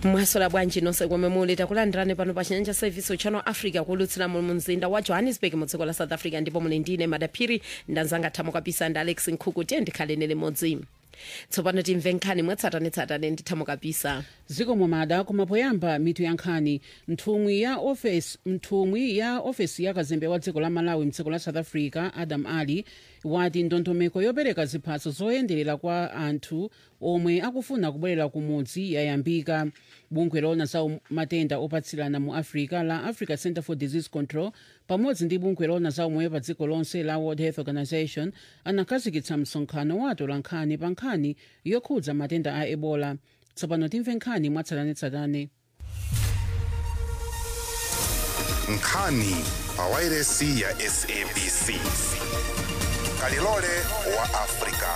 mwasola bwanji nonse komwe muli takulandirani pano pa chinyanja service channel africa kulutsira mu mzinda wa johannesburg mu dziko la south africa ndipo muli ndine madaphiri ndanzanga thamo kapisa ndi alex nkhuku tiye ndikhaleni limodzi tsopano timve nkhani mwatsatanetsatane ndi thamo kapisa zikomo mada koma poyamba mitu ya nkhani nthumwi ya ofesi nthumwi ya ofesi ya kazembe wa dziko la malawi mdziko la south africa adam ali wati ndondomeko yopereka ziphaso zoyenderera kwa anthu omwe akufuna kubwerera kumudzi yayambika bungwe loona za matenda opatsirana mu africa la africa center for disease control pamodzi ndi bungwe loona za umoyo pa dziko lonse la world health organization anakhazikitsa msonkhano wa atolankhani pa nkhani yokhudza matenda a ebola tsopano timve nkhani mwatsatanetsatane nkhani pa wairesi ya sabc kalilole wa afrika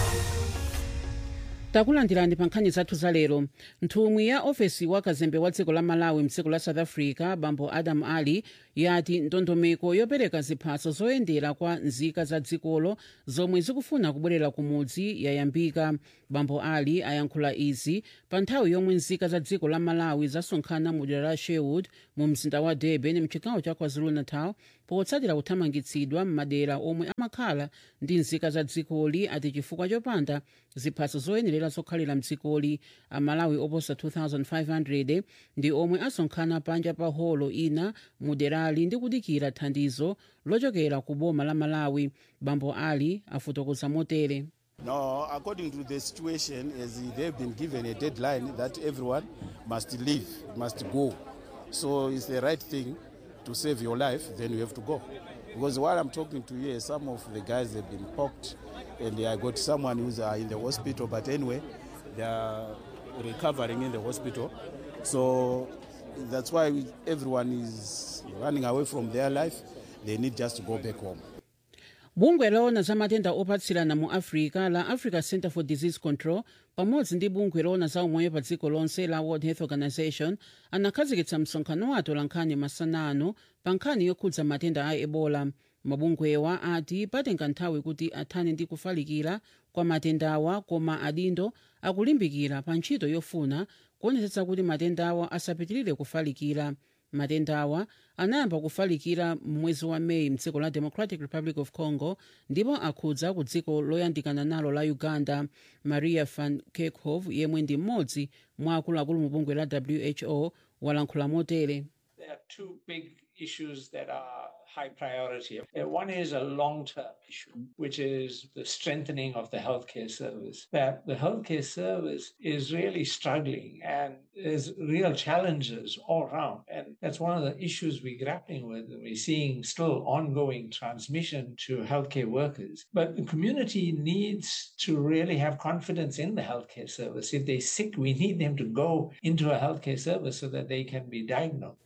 takulandirani pa nkhani zathu za lero nthumwi ya ofesi wa kazembe wa dziko la malawi mdziko la south africa bambo adam ali yati ndondomeko yopereka ziphaso zoyendera kwa nzika za dzikolo zomwe zikufuna kubwerera kumudzi yayambika bambo ali ayankhula izi pa nthawi yomwe nzika za dziko la malawi zasonkhana mu dera la sherwood mu mzinda wa durban mchigawo cha kwazulu-natal potsatira kuthamangitsidwa m'madera omwe amakhala ndi nzika za dzikoli ati chifukwa chopanda ziphaso zoyenerera zokhalira mdzikoli amalawi oposa 2500 ndi omwe asonkhana panja pa holo ina mu derali ndi kudikira thandizo lochokera ku boma la malawi bambo ali afotokoza motere No, according to the situation, as they've been given a deadline that everyone must leave, must go. So it's the right thing to save your life, then you have to go. Because while I'm talking to you, some of the guys have been poked, and I got someone who's uh, in the hospital. But anyway, they are recovering in the hospital. So that's why we, everyone is running away from their life. They need just to go back home. bungwe loona za matenda opatsirana mu africa la africa center for disease control pamodzi ndi bungwe loona za umoyo pa dziko lonse la world health organization anakhazikitsa msonkhano wa atolankhani masana ano pa nkhani yokhudza matenda a ebola mabungwewa ati patenga nthawi kuti athane ndi kufalikira kwa matendawa koma adindo akulimbikira pa ntchito yofuna kuonetsetsa kuti matendawa asapitirire kufalikira matendawa anayamba kufalikira mwezi wa meyi mdziko la democratic republic of congo ndipo akhudza ku dziko loyandikana nalo la uganda maria van kerkhove yemwe ndi mmodzi mwa akuluakulu mu bungwe la who walankhula motere There are two big issues that are high priority. Uh, One is a long term issue, which is the strengthening of the healthcare service. That the healthcare service is really struggling and there's real challenges all around. And that's one of the issues we're grappling with. We're seeing still ongoing transmission to healthcare workers. But the community needs to really have confidence in the healthcare service. If they're sick, we need them to go into a healthcare service so that they can be diagnosed.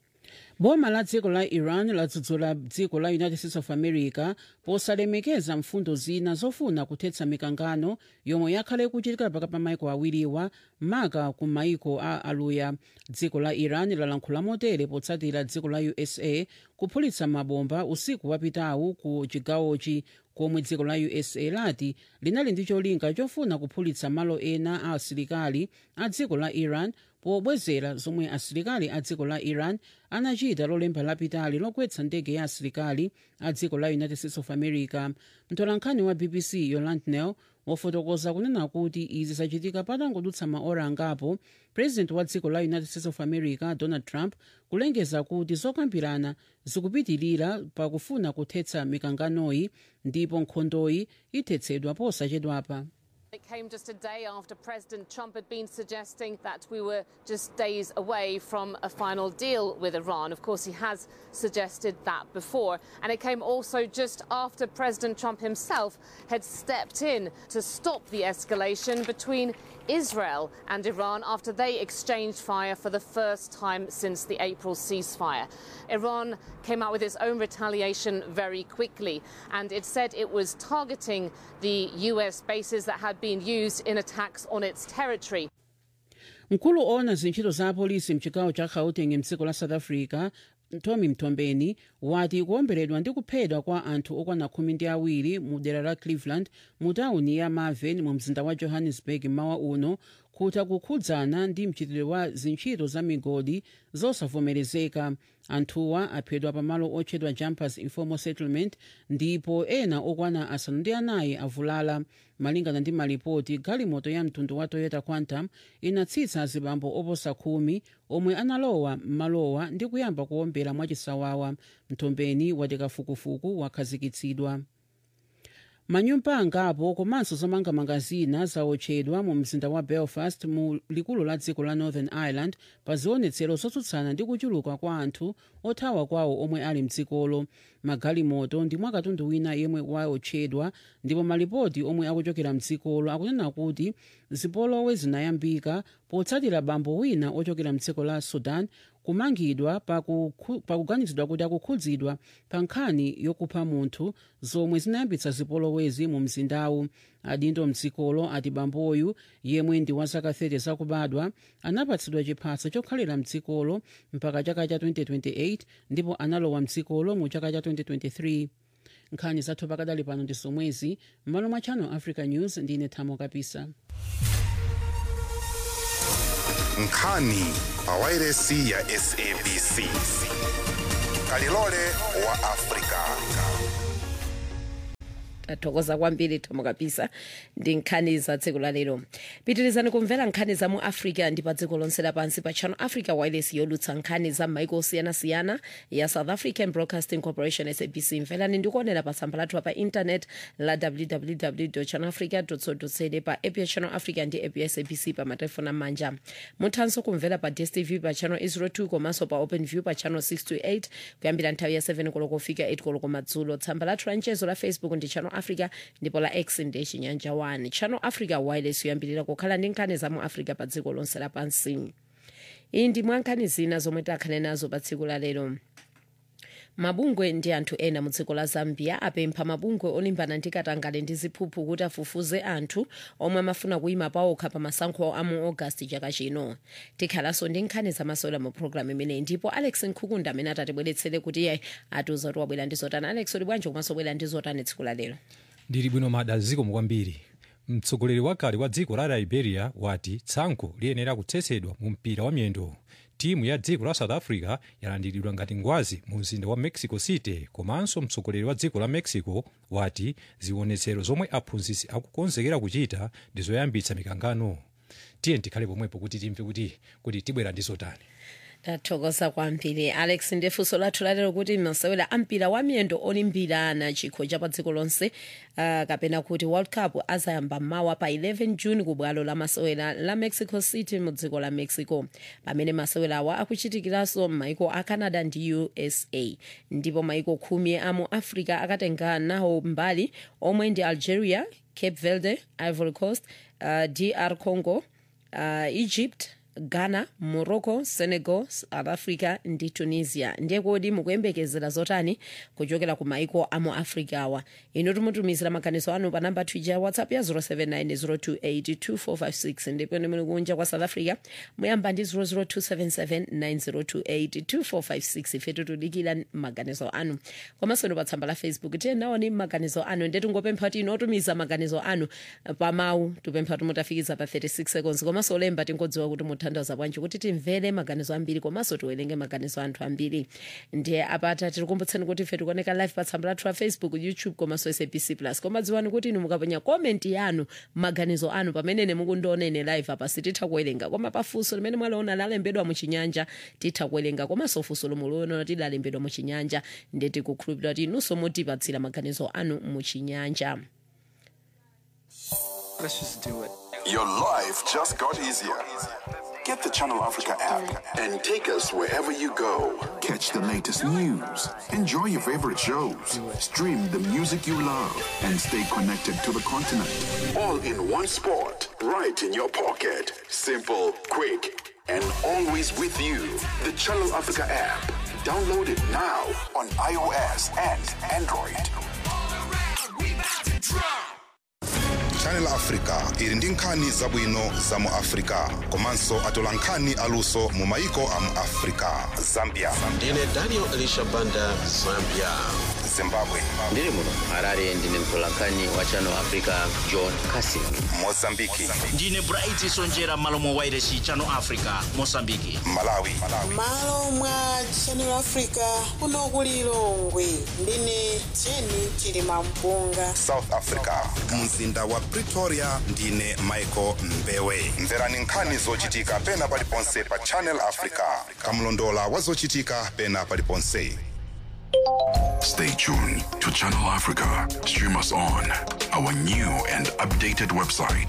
boma la dziko la iran ladzudzula dziko la united states of america posalemekeza mfundo zina zofuna kuthetsa mikangano yomwe yakhale kuchitikira pakati pa maiko awiriwa maka ku maiko a aluya dziko la iran lalankhula motere potsatira dziko la usa kuphulitsa mabomba usiku wapitawu ku chigawochi komwe dziko la usa lati linali ndi cholinga chofuna kuphulitsa malo ena a asilikali a dziko la iran pobwezera zomwe asilikali a dziko la iran anachita lolemba lapitali logwetsa ndege ya asilikali a dziko la united states of america mtolankhani wa bbc yoland nel wafotokoza kunena kuti izi zachitika patangodutsa maora angapo president wa dziko la united states of america donald trump kulengeza kuti zokambirana zikupitirira pakufuna kuthetsa mikanganoyi ndipo nkhondoyi ithetsedwa posachedwapa It came just a day after President Trump had been suggesting that we were just days away from a final deal with Iran. Of course, he has suggested that before. And it came also just after President Trump himself had stepped in to stop the escalation between Israel and Iran after they exchanged fire for the first time since the April ceasefire. Iran came out with its own retaliation very quickly, and it said it was targeting the US bases that had been used in attacks on its territory. mkulu owona zintchito za apolisi mchigawo cha gauteng mdziko la south africa tommy mtombeni wati kuwomberedwa ndi kuphedwa kwa anthu okwana khumi ndi awiri mu dera la cleveland mu tawuni ya marvin mu mzinda wa johannesburg mmawa uno kuti akukhudzana ndi mchitidwe wa zintchito za migodi zosavomerezeka anthuwa aphedwa pamalo otchedwa jumpers informal settlement ndipo ena okwana asanu ndi anayi avulala malingana ndi malipoti galimoto ya mtundu wa toyota quantum inatsitsa azibambo oposa khumi omwe analowa m'malowa ndi kuyamba kuwombera mwachisawawa mthombeni wati kafukufuku wakhazikitsidwa manyumba angapo komanso zomangamanga zina zaotchedwa mu mzinda wa belfast mu likulu la dziko la northern ireland pa zionetsero zotsutsana ndi kuchuluka kwa anthu othawa kwawo omwe ali mdzikolo magalimoto ndi mwakatundu wina yemwe waotchedwa ndipo malipoti omwe akuchokera mdzikolo akunena kuti zipolowe zinayambika potsatira bambo wina ochokera mdziko la sudan kumangidwa pakuganizidwa kuti akukhudzidwa pa nkhani yokupha munthu zomwe zinayambitsa zipolowezi mu mzindawu adindo mdzikolo ati bamboyu yemwe ndi wa zaka 30 zakubadwa anapatsidwa chiphaso chokhalira mdzikolo mpaka chaka cha 2028 ndipo analowa mdzikolo mu chaka cha 2023 nkhani zathu pakadali pano ndi zomwezi m'malo mwa channel africa news ndine thamo kapisa nkhani pawairesi ya sabc kalilole wa afrika tathokoza kwambiri thamo kapisa ndi nkhani za tsiku la lero pitirizani kumvera nkhani za mu africa ndi pa dziko lonse lapansi pa channel africa wireless yolutsa nkhani za maiko osiyanasiyana ya south african broadcasting corporation sabc mverani ndikuonera pa tsamba lathu pa intanet la www channel africa co pa app ya channel africa ndi app ya sabc pa matelefoni amanja muthanso kumvera pa dstv pa channel 02 komanso pa open view pa channel 628 kuyambira nthawi ya 7 koloko kufika 8 koloko madzulo tsamba lathu la mchezo la facebook ndi channel africa ndipo la x ndi chinyanja 1 channel africa wireless yoyambirira kukhala ndi nkhani za mu africa pa dziko lonse lapansi iyi ndi mwa nkhani zina zomwe takhale nazo pa tsiku la lero mabungwe ndi anthu ena mu dziko la zambia apempha mabungwe olimbana ndi katangale ndi ziphuphu kuti afufuze anthu omwe amafuna kuyima pawokha pa masankho a mu ogasiti chaka chino tikhalanso ndi nkhani zamasewera mu programu imeneyi ndipo alex nkhukunda amene atatibweretsere kuti iye atiuza kuti wabwera ndi zotani alex uli bwanji komanso bwera ndi zotani tsiku la lero ndili bwino mada zikomo kwambiri mtsogoleri wakale wa dziko la liberia wati tsankho liyenera kutsetsedwa mu mpira wa miyendo timu ya dziko la south africa yalandiridwa ngati ngwazi mu mzinda wa mexico city komanso mtsogoleri wa dziko la mexico wati zionetsero zomwe aphunzitsi akukonzekera kuchita ndi zoyambitsa mikangano tiye tikhale pomwepo kuti timve kuti kuti tibwera ndi zotani tathokoza kwambiri alex ndifunso lathu lalero kuti masewera ampira wa miyendo olimbirana chikho cha pa dziko lonse uh, kapena kuti world cup azayamba mawa pa 11 june ku bwalo la masewera la mexico city mu dziko la mexico pamene masewera awa akuchitikiranso m'maiko a canada ndi usa ndipo maiko khumi a mu africa akatenga nawo mbali omwe ndi algeria cape verde ivory coast uh, dr congo uh, egypt ghana morocco senegal south africa ndi tunisia ndiye kodi mukuyembekezera zotani kuchokera ku maiko a mu africa awa inu timutumizira maganizo anu pa namba twija ya whatsapp ya 07902825456 ndipo ine muli kunja kwa south africa muyamba ndi 0027790282456 ife tikudikira maganizo anu komanso ndi pa tsamba la facebook tiye naoni maganizo anu ndiye tingopempha kuti inu otumiza maganizo anu pa mawu tipempha kuti mutafikiza pa 36 seconds komanso olemba tingodziwa kuti muthandiza bwanji kuti timvere maganizo ambiri komanso tiwerenge maganizo anthu ambiri ndiye apata tikukumbutseni kuti ife tikuoneka live pa tsamba lathu la facebook youtube komanso sabc plus koma dziwani kuti inu mukaponya komenti yanu maganizo anu pamene mukundionera live apa sititha kuwerenga koma pafunso limene mwaliona lalembedwa muchinyanja titha kuwerenga komanso funso lomwe muliona lalembedwa muchinyanja ndiye tikukhulupirira kuti inunso mutipatsira maganizo anu muchinyanja Let's just do it. Your life just got easier. Get the Channel Africa app and take us wherever you go. Catch the latest news, enjoy your favorite shows, stream the music you love, and stay connected to the continent. All in one spot, right in your pocket. Simple, quick, and always with you. The Channel Africa app. Download it now on iOS and Android. channel africa ili ndi nkhani zabwino za mu africa komanso atola nkhani aluso mu maiko a mu africa zambia ndine daniel elisha banda zambia zimbabwe ndiri muno harare ndine mtolankhani wa channel africa john casin mozambiki ndine bright sonjera malo mwa wairesi channel africa mosambiki malawi malo mwa channel africa kuno ku lilongwe ndine jeni chilima mpunga south africa mzinda wa pretoria ndine michael mbewe mverani nkhani zochitika pena paliponse pa channel africa kamlondola wa zochitika pena paliponse Stay tuned to Channel Africa. Stream us on our new and updated website,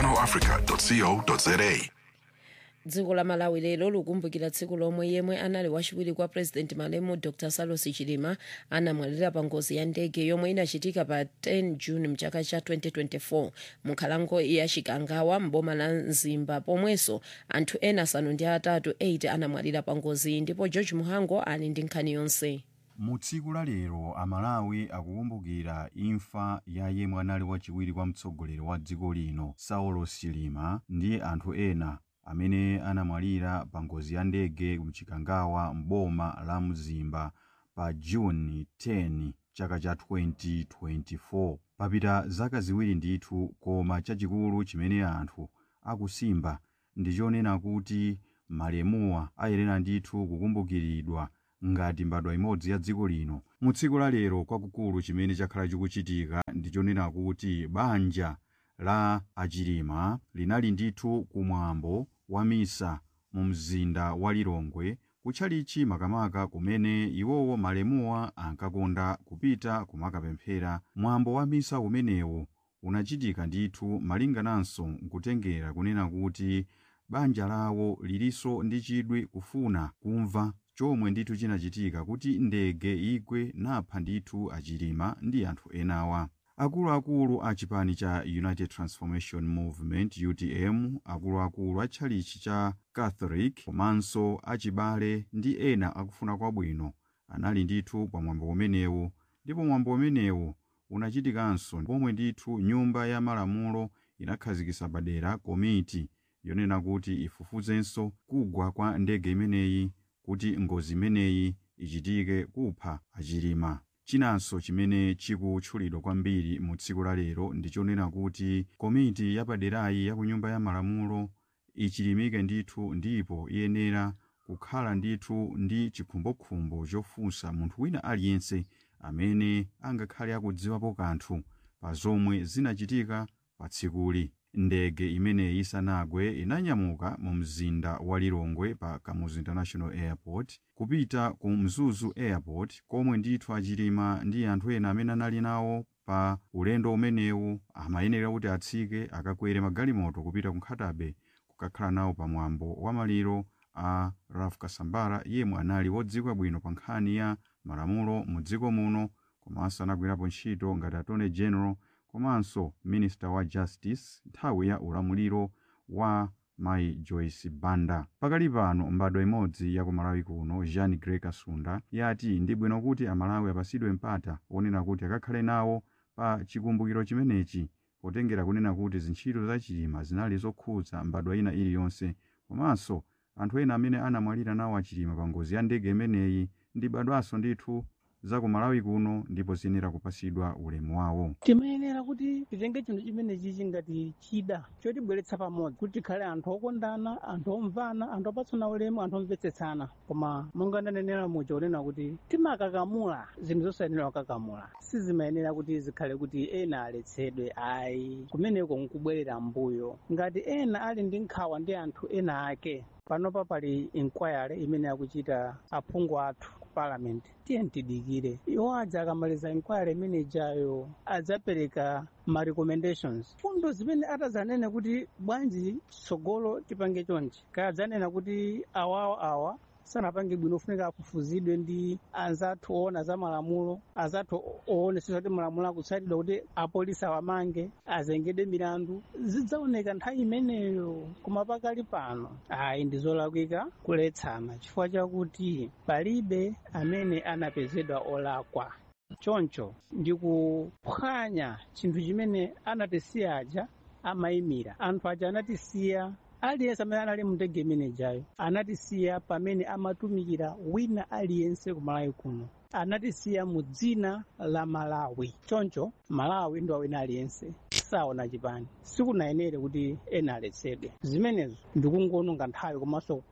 channelafrica.co.za. dziko la malawi lero likumbukira tsiku lomwe yemwe anali wachiwiri kwa president malemu dr salos chilima anamwalira pa ngozi ya ndege yomwe inachitika pa 10 june mchaka cha 2024 munkhalango ya chikangawa mboma la mzimba pomwenso anthu ena asanu ndi atatu 8 anamwalira pa ngozi ndipo george muhango ali ndi nkhani yonse mu tsiku la lero amalawi akukumbukira imfa ya yemwe anali wachiwiri kwa mtsogoleri wa dziko lino saulos chilima ndi anthu ena amene anamwalira pa ngozi ya ndege mchikangawa mboma la mzimba pa juni 10 chaka cha 2024 papita zaka ziwiri ndithu koma chachikulu chimene anthu akusimba ndi chonena kuti malemuwa ayenera ndithu kukumbukiridwa ngati mbadwa imodzi ya dziko lino mu tsiku la lero kwakukulu chimene chakhala chikuchitika ndi chonena kuti banja la achilima linali ndithu kumwambo wa misa mu mzinda wa lilongwe kutchalichi makamaka kumene iwowo malemuwa ankakonda kupita kumakapemphera mwambo wa misa umenewu unachitika ndithu malingananso nkutengera kunena kuti banja lawo lilinso ndi chidwi kufuna kumva chomwe ndithu chinachitika kuti ndege igwe napha ndithu achilima ndi anthu enawa akuluakulu a chipani cha united transformation movement utm akuluakulu a tchalichi cha catholic komanso achibale ndi ena akufuna kwabwino anali ndithu pa mwambo umenewu ndipo mwambo umenewu unachitikanso pomwe ndithu nyumba ya malamulo inakhazikitsa padera komiti yonena kuti ifufuzenso kugwa kwa ndege imeneyi kuti ngozi imeneyi ichitike kupha achilima chinanso chimene chikutchulidwa kwambiri mu tsiku la lero ndi chonena kuti komiti yapaderayi ya ku nyumba ya malamulo ichilimike ndithu ndipo iyenera kukhala ndithu ndi chikhumbokhumbo chofunsa munthu wina aliyense amene angakhale akudziwapo kanthu pa zomwe zinachitika pa tsikuli ndege imeneyi isanagwe inanyamuka mu mzinda wa lilongwe pa kamuzu international airport kupita ku mzuzu airport komwe ndithu achilima ndi anthu ena amene anali nawo pa ulendo umenewu amayenera kuti atsike akakwere magalimoto kupita ku nkhatabe kukakhala nawo pa mwambo wa maliro a raf kasambara yemwe anali wodziwika bwino pa nkhani ya malamulo mu dziko muno komanso anagwirapo ntchito ngati attorney general komanso minista wa justice nthawi ya ulamuliro wa mayi joyce banda pakali pano mbadwa imodzi ya kumalawi kuno jean grey kasunda yati ndi bwino kuti amalawi apasidwe mpata wonena kuti akakhale nawo pa chikumbukiro chimenechi potengera kunena kuti zintchito za chilima zinali zokhudza mbadwa ina iliyonse komanso anthu ena amene anamwalira nawo achilima pa ngozi ya ndege imeneyi ndi mbadwanso ndithu za kumalawi kuno ndipo ziyenera kupasidwa ulemu wawo timayenera kuti titenge chinthu chimenechi chingati chida chotibweretsa pamodzi kuti tikhale anthu okondana anthu omvana anthu opatsana ulemu anthu omvetsetsana koma monga ndanenera muja unena kuti timakakamula zinthu zosayenera kukakamula sizimayenera kuti zikhale kuti ena aletsedwe ayi kumeneko nkubwerera mbuyo ngati ena ali ndi nkhawa ndi anthu ena ake panopa pali inquiry imene akuchita aphungu athu ku parliament tiye tidikire iwo adza akamaliza inquiry imene ijayo adzapereka ma recommendations fundo zimene atazanene kuti bwanji tsogolo tipange chonchi kaya adzanena kuti awawa awa sanapange bwino ufunika afufuzidwe ndi anzathu oona za malamulo anzathu oonetsetsa kuti malamulo akutsatidwa kuti apolisi awamange azengedwe milandu zidzaoneka nthawi imeneyo koma pakali pano ayi ndi zolakwika kuletsana chifukwa chakuti palibe amene anapezedwa olakwa choncho ndikuphwanya chinthu chimene anatisiya aja amayimira anthu aja anatisiya aliyense amene anali mndege imenejayo anatisiya pamene amatumikira wina aliyense kumalawi kuno anatisiya mu dzina la malawi choncho malawi ndi wawina aliyense saona chipani sikunayenere kuti ena aletsedwe zimenezo ndikungononga nthawi komanso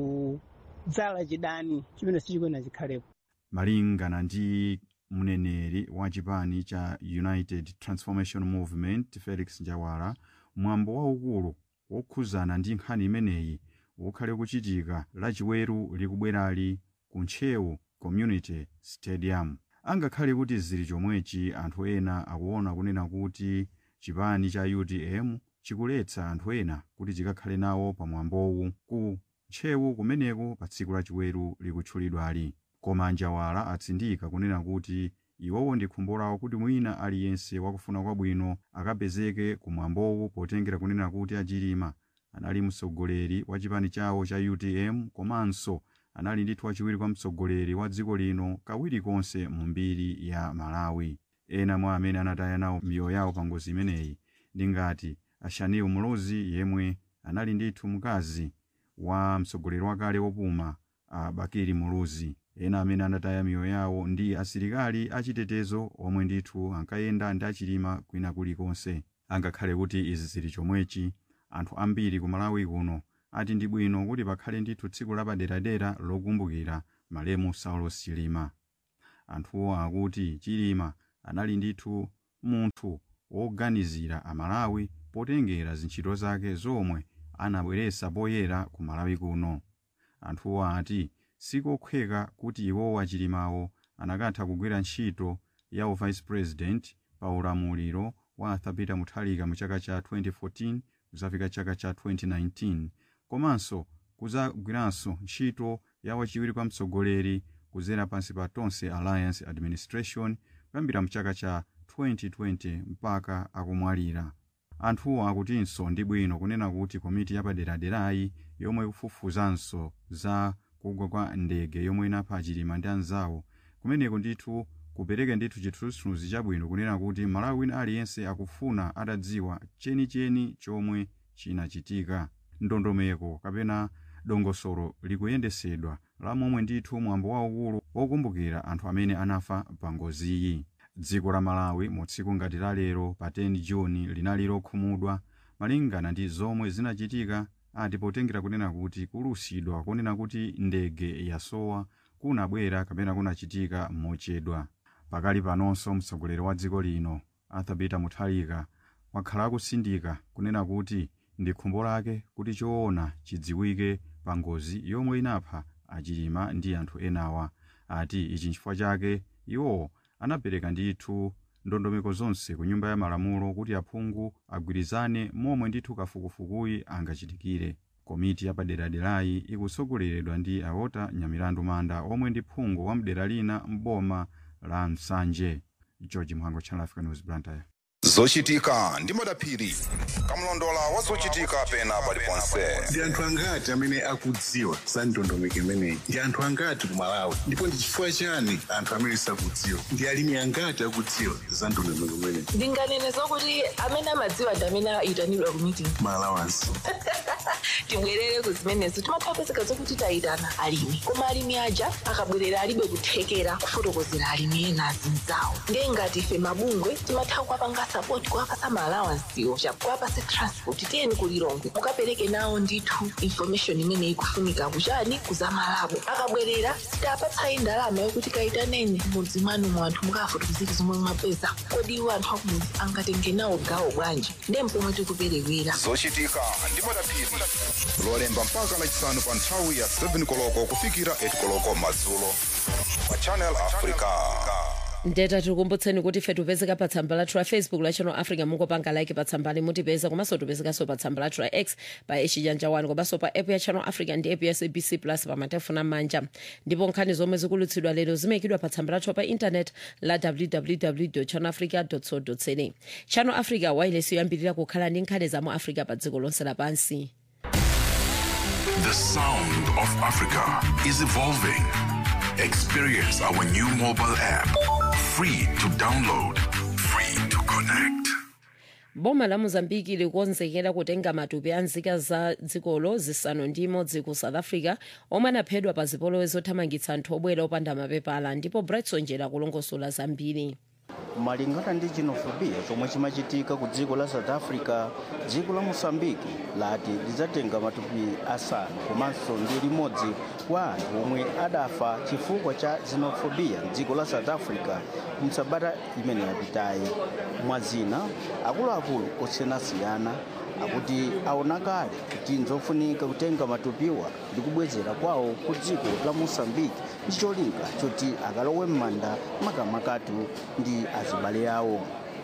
kudzala chidani chimene sichikwena chikhalepo malingana ndi mneneri wa chipani cha united transformation movement felix njawala mwambo waukulu wokhuzana ndi nkhani imeneyi ukhale kuchitika lachiweru likubwerali ku ntchewu community stadium angakhale kuti zili chomwechi anthu ena akuona kunena kuti chipani cha utm chikuletsa anthu ena kuti chikakhale nawo pa mwambowu ku ntchewu kumeneko pa tsiku lachiweru likutchulidwali koma njawala atsindika kunena kuti iwowo ndi khumbo lawo kuti mwina aliyense wakufuna kwabwino akapezeke kumwambowu potengera kunena kuti achilima anali mtsogoleri wa chipani chawo cha utm komanso anali ndithu wachiwiri kwa mtsogoleri wa dziko lino kawiri konse mu mbiri ya malawi ena mwa amene anataya nawo miyoyo yawo pa ngozi imeneyi ndi ngati ashaniu mlozi yemwe anali ndithu mkazi wa mtsogoleri wakale wopuma a bakiri muluzi ena amene anataya miyoyo yawo ndi asilikali achitetezo omwe ndithu ankayenda ndi achilima kwina kulikonse angakhale kuti izi zili chomwechi anthu ambiri ku malawi kuno ati ndi bwino kuti pakhale ndithu tsiku lapaderadera lokumbukira malemu saulo chilima anthuwo akuti chilima anali ndithu munthu woganizira amalawi potengera zintchito zake zomwe anabweretsa poyera ku malawi kuno anthuwo ati sikokhweka kuti iwowo achilimawo anakatha kugwira ntchito ya uvice president pa ulamuliro wa arthur peter mutharika mu chaka cha 2014 kuzafika chaka cha 2019 komanso kuzagwiranso ntchito ya wachiwiri kwa mtsogoleri kuzera pansi pa tonse alliance administration kuyambira mu chaka cha 2020 mpaka akumwalira anthuwo akutinso ndi bwino kunena kuti komiti yapaderaderayi yomwe ikufufuzanso za kugwa kwa ndege yomwe inapha achilima ndi anzawo kumeneko ndithu kupereke ndithu chithunzithunzi chabwino kunena kuti malawi wina aliyense akufuna atadziwa chenicheni chomwe chinachitika ndondomeko kapena dongosolo likuyendesedwa la momwe ndithu mwambo waukulu wokumbukira anthu amene anafa pa ngoziyi dziko la malawi mu tsiku ngati la lero pa 10 juni linali lokhumudwa malingana ndi zomwe zinachitika ati potengera kunena kuti kulusidwa kunena kuti ndege yasowa kunabwera kapena kunachitika mochedwa pakali panonso mtsogoleri wa dziko lino arthur peter mutharika wakhala akusindika kunena kuti ndi khumbo lake kuti choona chidziwike pa ngozi yomwe inapha achilima ndi anthu enawa ati ichi nchifukwa chake iwowo anapereka ndithu ndondomeko zonse ku nyumba ya malamulo kuti aphungu agwirizane momwe ndithu kafukufukuyi angachitikire komiti yapaderaderayi ikusogoleredwa ndi aota nyamilandu manda omwe ndi phungu wa mdera lina m'boma la msanje george mhango channel africa news blantyre zochitika ndi madaphiri kamlondola wa zochitika pena paliponse ndi anthu angati amene akudziwa za ndondomeko imeneyi ndi anthu angati ku malawi ndipo ndi chifukwa chani anthu amene sakudziwa ndi alimi angati akudziwa za ndondomeko imeneyi ndinganene zokuti amene amadziwa ndi amene ayitanidwa ku meeting malawansi tibwerere ku zimenezo timathapezeka zokuti tayitana alimi koma alimi aja akabwerera alibe kuthekera kufotokozera alimi ena azinzawo ndiye ngati ife mabungwe timatha kuwapanga sapoti kuwapasa maalawansiwo kuwapasa transport tiyeni kulilongwe mukapereke nawo ndithu information imene ikufunika kuchani kuzamalabo akabwerera sitapatsayi ndalama yokuti kayitaneni mudzi mwanu mu anthu mukafotokozera zomwe mwapeza kodi iwo anthu akumudzi angatenge nawo gawo bwanji ndiye mpomwe tikuperewera zochitika ndi madaphiri lolemba mpaka lachisanu pa nthawi ya 7 koloko kufikira 8 koloko madzulo pa channel africa ndeta tikukumbutseni kuti ife tipezeka pa tsamba lathu la facebook la channel africa mungopanga like pa tsambali mutipeza komanso tipezekanso pa tsamba lathu la x pa echijanja 1 komanso pa app ya channel africa ndi app ya sabc plus pa matefoni amanja ndipo nkhani zomwe zikulutsidwa lero zimayikidwa pa tsamba lathu pa intanet la www channel africa co za channel africa wailesi yoyambirira kukhala ndi nkhani za mu africa pa dziko lonse lapansi The sound of Africa is evolving. Experience our new mobile app. Free to download, free to connect. boma la mozambiki likonzekera kutenga matupi a nzika za dzikolo zisanu ndi imodzi ku south africa omwe anaphedwa pa zipolowe zothamangitsa anthu obwera opanda mapepala ndipo brightson jera kulongosola zambiri malingana ndi xenophobia chomwe chimachitika ku dziko la south africa dziko la mosambiki lati lidzatenga matupi asanu komanso ndi limodzi kwa anthu omwe adafa chifukwa cha xenophobia mdziko la south africa msabata imene yapitayi mwazina akuluakulu osiyanasiyana akuti aona kale kuti nzofunika kutenga matupiwa ndi kubwezera kwawo ku dziko la mosambiki ndi cholinga choti akalowe m'manda makamakatu ndi azibale awo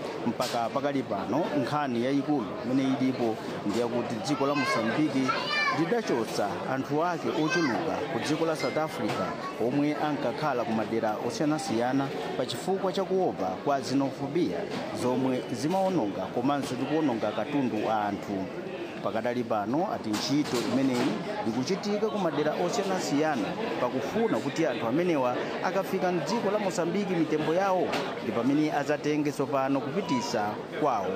mpaka pakali pano nkhani yayikulu imene ilipo ndiyakuti dziko la mosambiki lidachotsa anthu ake ochuluka ku dziko la south africa omwe ankakhala ku madera osiyanasiyana pa chifukwa cha kuopa kwa xenophobia zomwe zimaononga komanso ndikuononga katundu a anthu pakadali pano ati ntchito imeneyi ikuchitika ku madera osiyanasiyana pakufuna kuti anthu amenewa akafika mdziko la mosambiki mitembo yawo ndi pamene azatenge tsopano kupitisa kwawo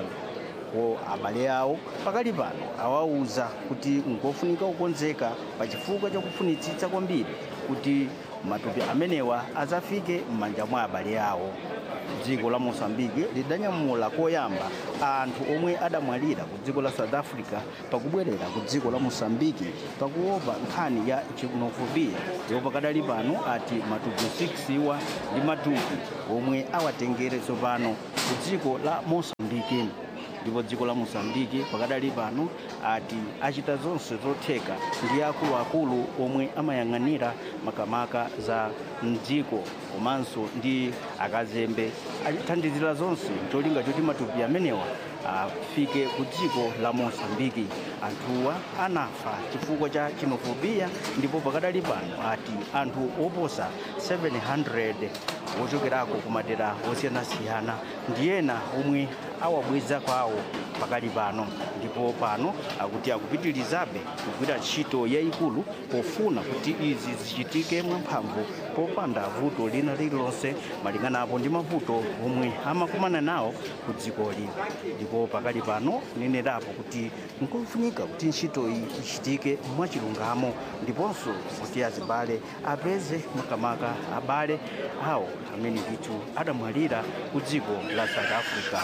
ko abale awo pakali pano awauza kuti ngofunika kukonzeka pa chifukwa chakufunitsitsa kwambiri kuti matupi amenewa azafike m'manja mwa abale awo dziko la mosambiki lidanyamula koyamba anthu omwe adamwalira ku dziko la south africa pakubwerera ku dziko la mosambiki pakuopa nkhani ya xenophobia ndipo pakadali pano ati matupi 6 iwa ndi matupi omwe awatengere tsopano ku dziko la mosambiki ndipo dziko la mosambiki pakadali pano ati achita zonse zotheka ndi akuluakulu omwe amayang'anira makamaka za mdziko komanso ndi akazembe athandizira zonse cholinga choti matupi amenewa afike ku dziko la mosambiki anthuwa anafa chifukwa cha xenophobia ndipo pakadali pano ati anthu oposa 700 wochokerako ku madera osiyanasiyana ndi ena omwe awabweza kwawo pakali pano ndipo pano akuti akupitirizabe kugwira ntchito yayikulu pofuna kuti izi zichitike mwamphamvu popanda vuto lina lililonse malinganapo ndi mavuto omwe amakumana nawo ku dzikoli ndipo pakali pano nenerapo kuti nkofunika kuti ntchito iyi ichitike mwachilungamo ndiponso kuti azibale apeze makamaka abale awo amene ndithu adamwalira ku dziko la south africa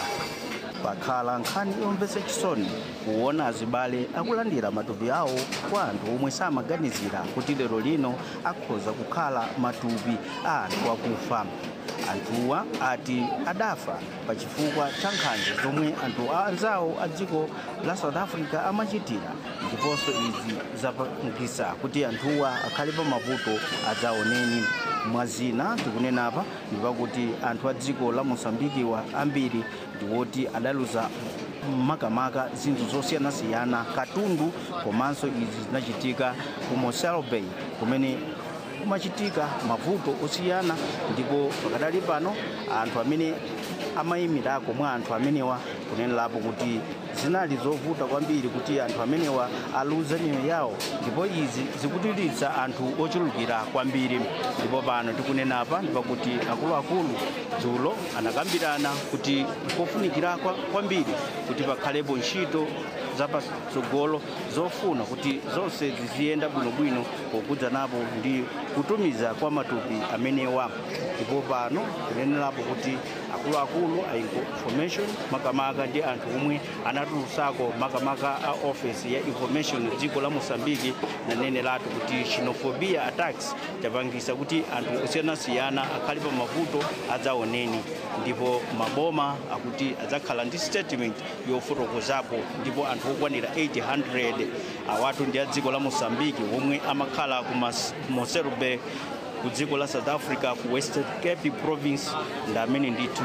pakhala nkhani yomvetsa chisoni kuona azibale akulandira matupi awo kwa anthu omwe samaganizira kuti lero lino akhoza kukhala matupi a anthu akufa anthuwa ati adafa pa chifukwa cha nkhanza zomwe anthu anzawo a dziko la south africa amachitira ndiponso izi zapangisa kuti anthuwa akhale pa mavuto adzaoneni mwazina tikunenapa ndipakuti anthu a dziko la mosambikiwa ambiri ndiwoti adaluza makamaka zinthu zosiyanasiyana katundu komanso izi zinachitika ku mosel bay kumene kumachitika mavuto osiyana ndipo pakadali pano anthu amene amayimirako mwa anthu amenewa kunenerapo kuti zinali zovuta kwambiri kuti anthu amenewa aluze miyoyo yawo ndipo izi zikutititsa anthu ochulukira kwambiri ndipo pano tikunenapa ndipakuti akuluakulu dzulo anakambirana kuti kofunikira kwambiri kuti pakhalepo ntchito zapatsogolo zofuna kuti zonse ziziyenda bwinobwino pokudza napo ndi kutumiza kwa matupi amenewa ndipo pano kunenerapo kuti akuluakulu a information makamaka ndi anthu omwe anatulusako makamaka a office ya information dziko la mosambiki naneneratu kuti xenophobia attacks chapangisa kuti anthu osiyanasiyana akhale pa mavuto adzaoneni ndipo maboma akuti adzakhala ndi statement yofotokozapo ndipo anthu okwanira 800 awatu ndi a dziko la mosambiki omwe amakhala ku moserbe ku dziko la south africa ku western cape province ndi amene ndithu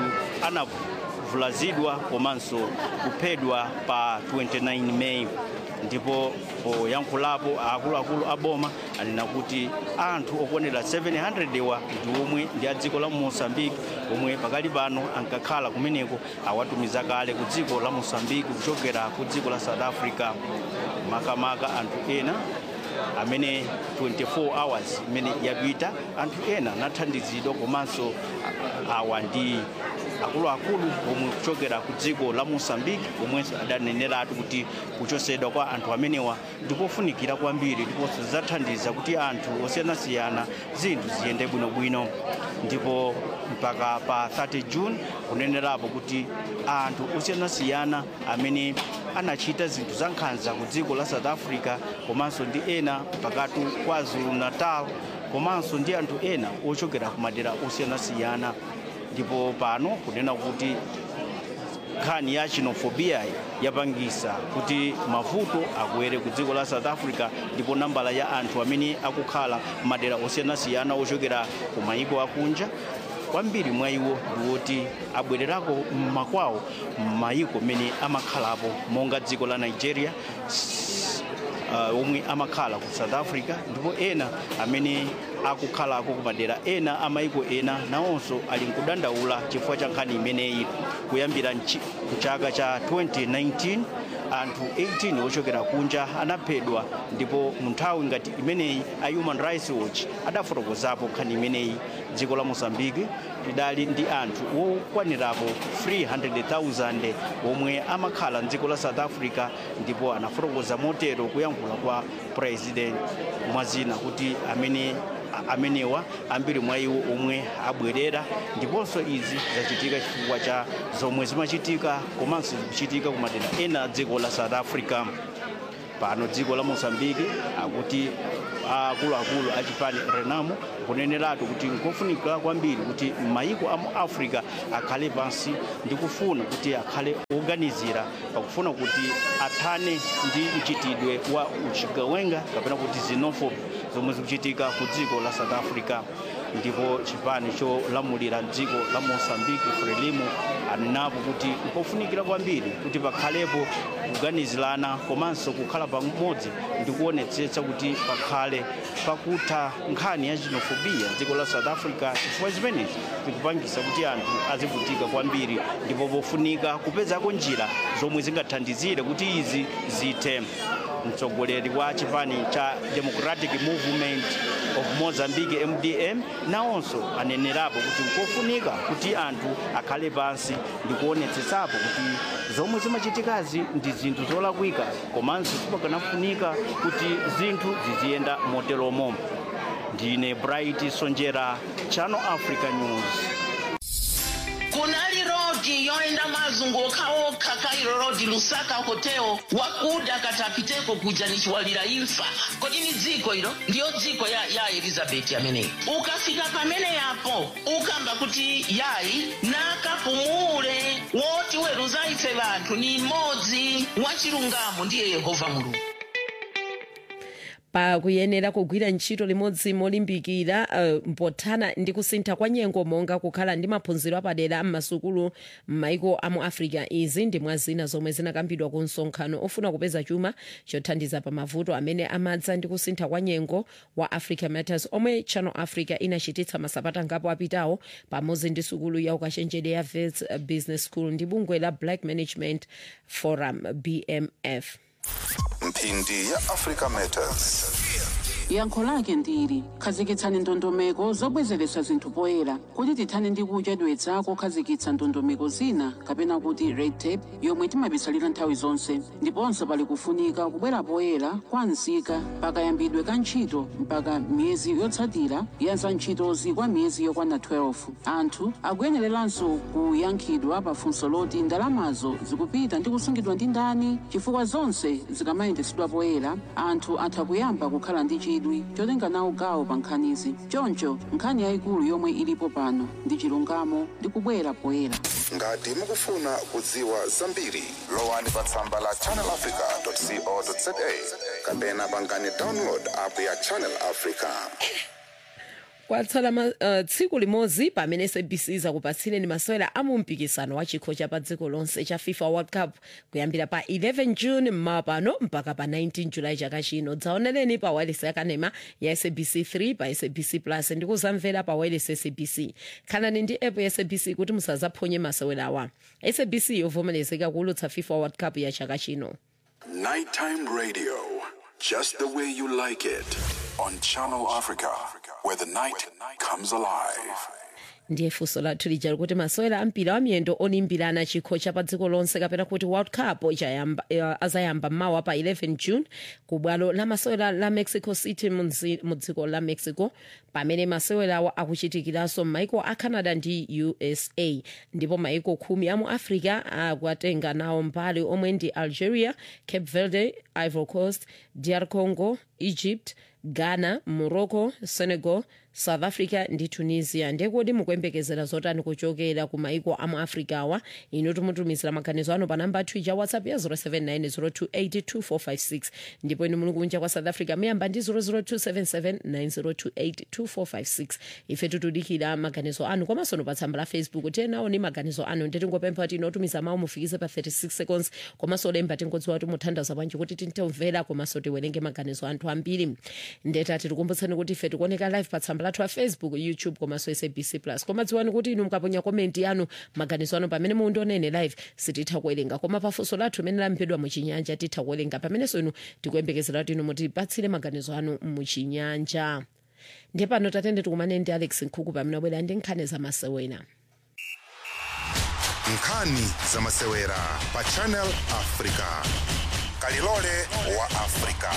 anavulazidwa komanso kuphedwa pa 29 meyi ndipo poyankhulapo akuluakulu aboma anena kuti anthu okwanira 700 wa ndi omwe ndi a dziko la mosambiki omwe pakali pano ankakhala kumeneko awatumiza kale ku dziko la mosambiki kuchokera ku dziko la south africa makamaka anthu ena amene 24 hours imene yapita anthu ena anathandizidwa komanso awa ndi akuluakulu omwe kuchokera ku dziko la mosambiki omwenso adaneneratu kuti kuchosedwa kwa anthu amenewa ndikofunikira kwambiri ndiponso zidzathandiza kuti anthu osiyanasiyana zinthu ziyende bwinobwino ndipo mpaka pa 30 june kunenerapo kuti anthu osiyanasiyana amene anachita zinthu za nkhanza ku dziko la south africa komanso ndi ena pakatu kwa zulu natal komanso ndi anthu ena ochokera ku madera osiyanasiyana ndipo pano kunena kuti nkhani ya xenofobia yapangisa kuti mavuto akwere ku dziko la south africa ndipo nambala ya anthu amene akukhala madera osiyanasiyana ochokera ku mayiko akunja kwambiri mwa iwo ndiwoti abwererako mmakwawo m'mayiko mene amakhalapo monga dziko la nigeria uh, omwe amakhala ku south africa ndipo ena amene akukhalako ku madera ena amayiko ena nawonso ali nkudandaula chifukwa cha nkhani imeneyi kuyambira mchaka cha 2019 anthu 18 ochokera kunja anaphedwa ndipo mu nthawi ngati imeneyi a human rights watch adafotokozapo nkhani imeneyi dziko la mosambiki lidali ndi anthu okwanirapo 300,000 omwe amakhala mdziko la south africa ndipo anafotokoza motero kuyankhula kwa president mwazina kuti amene amenewa ambiri mwa iwo omwe abwerera ndiponso izi zachitika chifukwa cha zomwe zimachitika komanso zikuchitika ku madera ena a dziko la south africa pano dziko la mosambiki akuti akuluakulu a chipani renamo kuneneratu kuti nkofunika kwambiri kuti mayiko a mu africa akhale pansi ndi kufuna kuti akhale oganizira pakufuna kuti athane ndi mchitidwe wa uchigawenga kapena kuti xenophobe zomwe zikuchitika ku dziko la south africa ndipo chipani cholamulira dziko la mosambiki frelimo anenapo kuti nkofunikira kwambiri kuti pakhalepo kuganizirana komanso kukhala pamodzi ndi kuonetsetsa kuti pakhale pakutha nkhani ya xenofobia dziko la south africa chifukwa zimenezi zikupangisa kuti anthu azivutika kwambiri ndipo pofunika kupezako njira zomwe zingathandizire kuti izi zithe mtsogoleri wa chipani cha democratic movement of mozambique mdm nawonso anenerapo kuti nkofunika kuti anthu akhale pansi ndi kuonetsetsapo kuti zomwe zimachitikazi ndi zinthu zolakwika komanso sipakanafunika kuti zinthu ziziyenda moteromo ndine bright sonjera channel africa news kunali rodi yoenda mazunguka okha kairo rodi lusaka hoteo wakuda katapiteko kuja nichiwalira imfa kodi ni dziko ilo ndiyo dziko ya, ya elizabeti ameneyi ukafika pamene yapo ukamba kuti yayi nakapumule woti weruza ife vanthu ni mmodzi wachilungamo ndiye yehova mulungu pakuyenera kugwira ntchito limodzi molimbikira uh, mpothana ndi kusintha kwa nyengo monga kukhala ndi maphunziro apadera m'masukulu m'maiko a mu africa izi ndi mwa zina zomwe zinakambidwa ku msonkhano ofuna kupeza chuma chothandiza pa mavuto amene amadza ndi kusintha kwa nyengo wa africa matters omwe channel africa inachititsa masabata ngapo apitawo pamodzi ndi sukulu ya ukachenjede ya vets business school ndi bungwe la black management forum bmf mphindi ya africa matters yankho lake ndili khazikitsani ndondomeko zobwezeretsa zinthu poyera kuti tithane ndi kuchedwetsa kokhazikitsa ndondomeko zina kapena kuti red tape yomwe timabisalira nthawi zonse ndiponso pali kufunika kubwera poyera kwa nzika pakayambidwe ka ntchito mpaka miyezi yotsatira ya za ntchitozi kwa miyezi yokwana 12 anthu akuyenereranso kuyankhidwa pa funso loti ndalamazo zikupita ndi kusungidwa ndi ndani chifukwa zonse zikamayendetsedwa poyera anthu atha kuyamba kukhala ndi chidwi chotenga nawo gawo pa nkhanizi choncho nkhani yayikulu yomwe ilipo pano ndi chilungamo ndi kubwera poyera ngati mukufuna kudziwa zambiri lowani pa tsamba la channelafrica.co.za kapena pangani download app ya channel africa kwatsala ma, uh, tsiku limodzi pamene sabc izakupatsireni masewera a mu mpikisano wa chikho cha pa dziko lonse cha fifa world cup kuyambira pa 11 june mmawa pano mpaka pa 19 julayi chaka chino dzaonereni pa wireless yakanema ya sabc 3 pa sabc plus ndi kuzamvera pa wireless sabc khalani ndi app ya sabc kuti musazaphonye masewerawa sabc yovomerezeka kuulutsa fifa world cup ya chaka chino Nighttime radio, just the way you like it, on Channel Africa, where the night comes alive. ndiye funso lathu lija likuti masewera ampira wamiyendo olimbirana chikho cha pa dziko lonse kapena kuti world cup ichayamba eh, azayamba mmawa pa 11 june ku bwalo la masewera la mexico city mu mzi- mu dziko la mexico pamene masewerawo akuchitikiranso m'maiko a canada ndi usa ndipo maiko khumi a mu africa akuatenga nawo mbali omwe ndi algeria cape verde ivory coast dr congo egypt ghana morocco senegal south africa ndi tunisia ndekodi mukuyembekezera zotani kuchokera ku maiko amu africa awa inu timutumizira maganizo anu pa namba twitter whatsapp ya 0790282456 ndipo inu muli kunja kwa south africa muyamba ndi 0027790282456 ife tikudikira maganizo anu komanso pa tsamba la facebook tenawo ni maganizo anu nditingopempha kuti inotumiza mawu mufikize pa 36 seconds komanso lemba tingodziwa kuti muthandaza bwanji kuti tintomvera komanso tiwerenge maganizo anthu ambiri ndetati tikumbutseni kuti ife tikuoneka live pa tsamba lathu a facebook youtube komanso sabc plus koma dziwani kuti inu mukaponya komenti yanu maganizo anu pamene mundionene live sititha kuwerenga koma pafunso lathu imene lamphedwa muchinyanja titha kuwerenga pamenenso inu tikuyembekezera kuti inu mutipatsire maganizo anu muchinyanja ndiye pano tatende tikumane ndi alex nkhuku pamene abwera ndi nkhani zamasewera nkhani zamasewera pa channel africa kalilole wa africa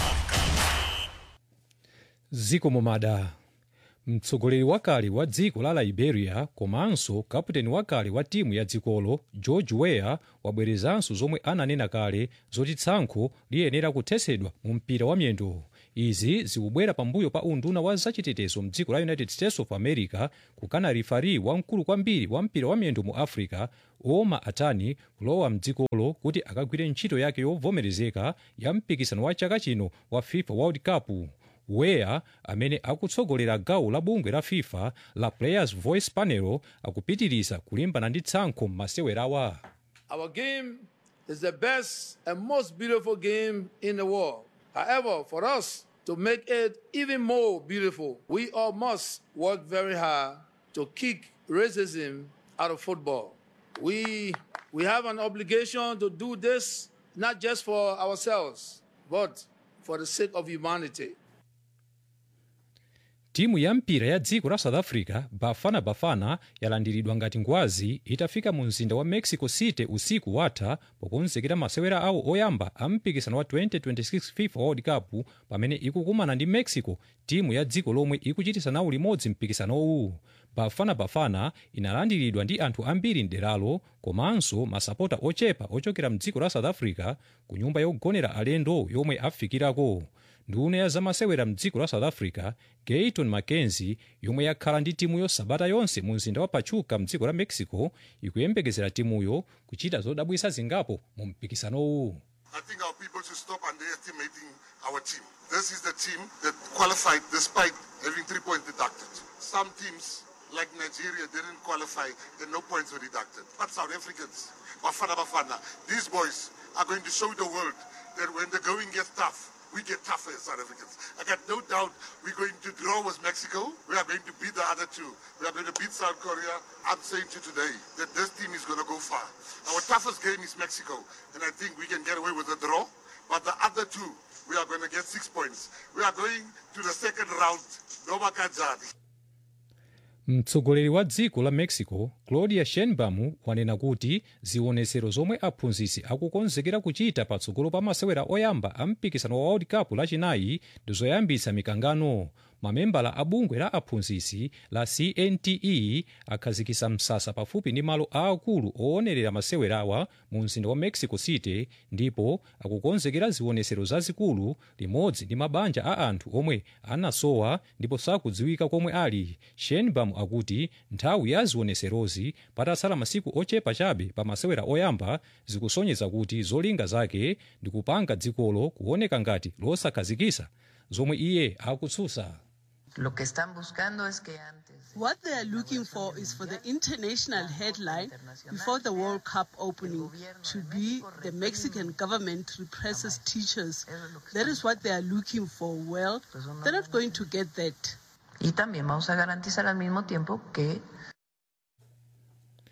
ziko momada mtsogoleri wakale wa dziko la liberia komanso kaputeni wakale wa timu ya dzikolo george weah wabwerezanso zomwe ananena kale zoti tsankho liyenera kuthetsedwa mu mpira wa miyendo izi zikubwera pambuyo pa unduna wa zachitetezo mdziko la united states of america kukana rifari wamkulu kwambiri wa mpira wa miyendo mu africa oma atani kulowa mdzikolo kuti akagwire ntchito yake yovomerezeka ya mpikisano wa chaka chino wa fifa world cup weah amene akutsogolera gawo la bungwe la fifa la players voice panel akupitiriza kulimbana ndi tsankho m'masewerawa Our game is the best and most beautiful game in the world. However, for us to make it even more beautiful, we all must work very hard to kick racism out of football. We, we have an obligation to do this not just for ourselves, but for the sake of humanity. timu ya mpira ya dziko la south africa bafana bafana yalandiridwa ngati ngwazi itafika mu mzinda wa mexico city usiku watha pokonzekera masewera awo oyamba a mpikisano wa 2026 fifa world cup pamene ikukumana ndi mexico timu ya dziko lomwe ikuchitisa nawo limodzi mpikisanowu bafana bafana inalandiridwa ndi anthu ambiri mderalo komanso masapota ochepa ochokera mdziko la south africa ku nyumba yogonera alendo yomwe afikirako nduna ya zamasewera mdziko la south africa gayton mackenzie yomwe yakhala ndi timuyo sabata yonse mu mzinda wa pachuca mdziko la mexico ikuyembekezera timuyo kuchita zodabwisa zingapo mu mpikisanowu I think our people should stop underestimating our team. This is the team that qualified despite having three points deducted. Some teams, like Nigeria, didn't qualify and no points were deducted. But South Africans, Bafana Bafana, these boys are going to show the world that when the going gets tough, we get tougher as South Africans. I got no doubt we're going to draw with Mexico. We are going to beat the other two. We are going to beat South Korea. I'm saying to you today that this team is going to go far. Our toughest game is Mexico, and I think we can get away with a draw. But the other two, we are going to get six points. We are going to the second round. Noma Kajadi. mtsogoleri wa dziko la mexico claudia sheinbaum wanena kuti zionetsero zomwe aphunzitsi akukonzekera kuchita patsogolo pa masewera oyamba a mpikisano wa world cup lachinayi ndi zoyambitsa mikangano mamembala a bungwe la aphunzitsi la cnte akhazikitsa msasa pafupi ndi malo aakulu oonerera masewerawa mu mzinda wa mexico city ndipo akukonzekera zionetsero zazikulu limodzi ndi mabanja a anthu omwe anasowa ndipo sakudziwika komwe ali sheinbaum akuti nthawi ya zionetserozi patatsala masiku ochepa chabe pa masewera oyamba zikusonyeza kuti zolinga zake ndi kupanga dzikolo kuoneka ngati losakhazikika zomwe iye akutsutsa Lo que están buscando es que antes. What they are looking for is for the international headline before the World Cup opening to be the Mexican government represses teachers. That is what they are looking for. Well, they're not going to get that. Y también vamos a garantizar al mismo tiempo que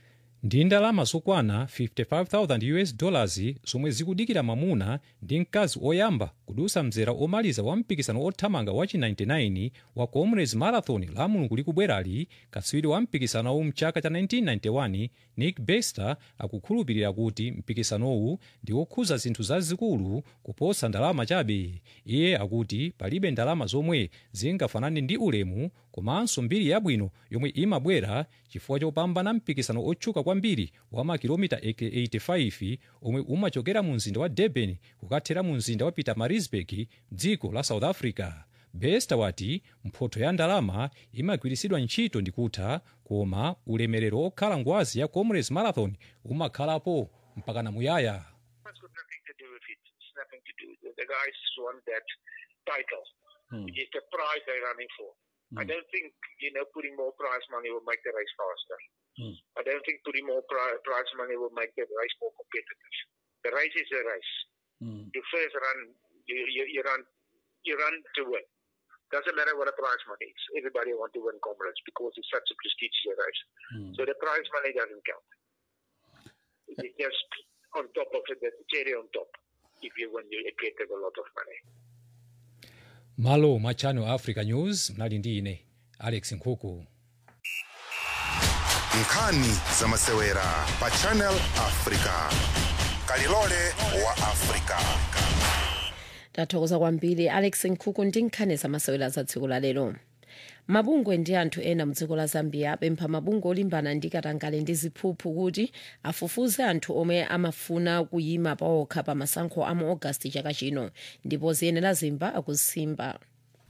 ndi ndalama zokwana 55000 us dollars zomwe zikudikira mamuna ndi mkazi oyamba kudusa mzera omaliza wa mpikisano othamanga wachi 99 wa comrades marathon la mulungu likubwerali katswiri wa mpikisanowu mchaka cha 1991 nick bester akukhulupirira kuti mpikisanowu ndi wokhuza zinthu zazikulu kuposa ndalama chabe iye akuti palibe ndalama zomwe zingafanane ndi ulemu komanso mbiri yabwino yomwe imabwera chifukwa chopambana mpikisano otchuka kwambiri wa makilomita 85 omwe umachokera mu mzinda wa durban kukathera mu mzinda wa pietermaritzburg dziko la south africa bester wati mphotho ya ndalama imagwiritsidwa ntchito ndi kutha koma ulemerero okhala ngwazi ya comrades marathon umakhalapo mpakana muyaya nothing to do. The, the guys want that title, which is the prize they're running for. I don't think you know putting more prize money will make the race faster. I don't think putting more pri- prize money will make the race more competitive. The race is a race. You first run, you, you, you run, you run to win. Doesn't matter what the prize money is. Everybody want to win comrades because it's such a prestigious race. So the prize money doesn't count. It's just on top of it, the cherry on top. If you win, you get a lot of money. malo mwa channel africa news mnali ndi ine alex nkhuku nkhani za masewera pa channel africa kalilole wa africa tathokoza kwambiri alex nkhuku ndi nkhani zamasewera za tsiku la lero mabungwe ndi anthu ena mdziko la zambia apempha mabungwe olimbana ndi katangale ndi ziphuphu kuti afufuze anthu omwe amafuna kuyima paokha pa masankho a mu ogasiti chaka chino ndipo ziyenera zimba akusimba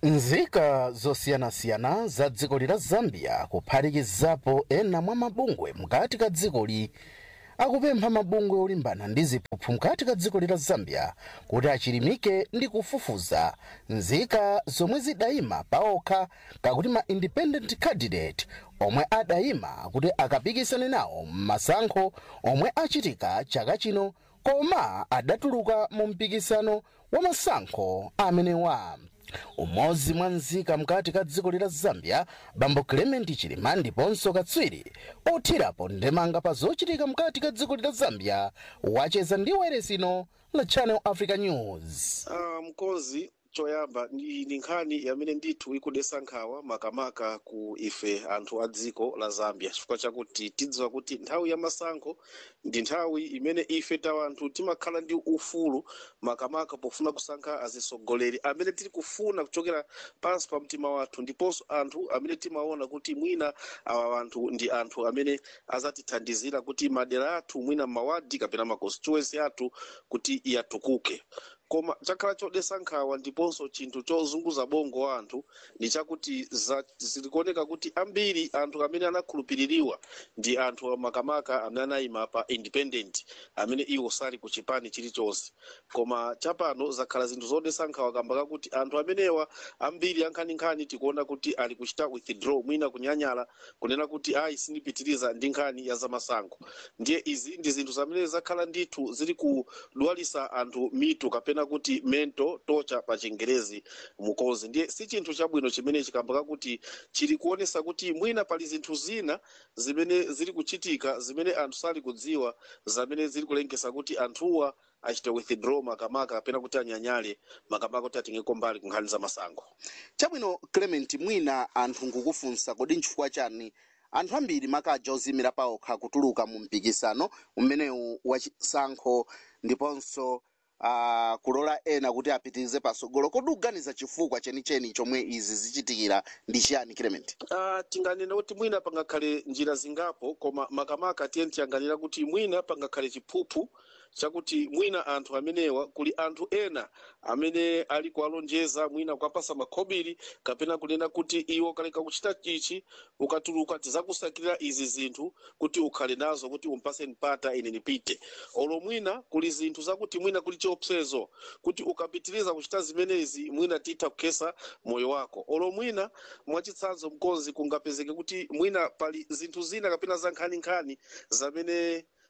nzika zosiyanasiyana za dziko la zambia kuphatikizapo ena mwa mabungwe mkati ka dzikoli akupempha mabungwe olimbana ndi ziphuphu mkati ka dziko la zambia kuti achilimike ndi kufufuza nzika zomwe zidayima paokha kakuti ma independent candidate omwe adayima kuti akapikisane nawo m'masankho omwe achitika chaka chino koma adatuluka mu mpikisano wa masankho amenewa umodzi mwa nzika mkati ka dziko la zambia bambo clement chilima ndiponso katswiri othirapo ndemanga pa zochitika mkati ka dziko la zambia wacheza ndi wayeresino la channel africa news Ah, mkonzi choyamba ndi ndi nkhani yamene ndithu ikudesa nkhawa makamaka ku ife anthu a dziko la zambia chifukwa chakuti tidziwa kuti nthawi ya masankho ndi nthawi imene ife tawa anthu timakhala ndi ufulu makamaka pofuna kusankha azisogoleri amene tili kufuna kuchokera pansi pa mtima wathu ndiponso anthu amene timaona kuti mwina awa anthu ndi anthu amene azatithandizira kuti madera athu mwina mawadi kapena ma constituency athu kuti yatukuke koma chakhala chodesa nkhawa ndiponso chinthu chozunguza bongo wa anthu ndi chakuti za- zikuoneka kuti ambiri anthu amene anakhulupiririwa ndi anthu makamaka amene anayima pa independent amene iwo sali ku chipani chilichonse koma chapano zakhala zinthu zodesa nkhawa kamba kakuti anthu amenewa ambiri ankhaninkhani tikuona kuti ali kuchita withdraw mwina kunyanyala kunena kuti ayi sindipitiriza ndi nkhani ya zamasankho ndiye izi ndi zinthu zamene zakhala ndithu zili kudwalisa anthu mitu kapena kuti mental torture pa chingerezi mukonzi ndiye si chinthu chabwino chimene chikamba kakuti chili kuonesa kuti mwina pali zinthu zina zimene zili kuchitika zimene anthu sali kudziwa zamene zili kulengesa kuti anthuwa achite withdraw makamaka kapena kuti anyanyale makamaka kuti atengeko mbali ku nkhani za masankho chabwino clement mwina anthu ngukufunsa kodi nchifukwa chani anthu ambiri makaja ozimira paokha kutuluka mu mpikisano umenewu wachisankho ndiponso uh, kulola ena kuti apitirize pasogolo kodi uganiza chifukwa chenicheni chomwe izi zichitikira ndi chiyani clement Uh, tinganena kuti mwina pangakhale njira zingapo koma makamaka tiye tiyang'anira kuti mwina pangakhale chiphuphu chakuti mwina anthu amenewa kuli anthu ena amene ali kuwalonjeza mwina kukapasa makhobiri kapena kunena kuti iwo kaleka kuchita chichi ukatuluka tizakusakirira izi zinthu kuti ukhale nazo kuti umpase mpata ine nipite olo mwina kuli zinthu zakuti mwina kuli chiopsezo kuti ukapitiriza kuchita zimenezi mwina titha kukhesa moyo wako olo mwina mwachitsanzo mkonzi kungapezeke kuti mwina pali zinthu zina kapena za nkhaninkhani zamene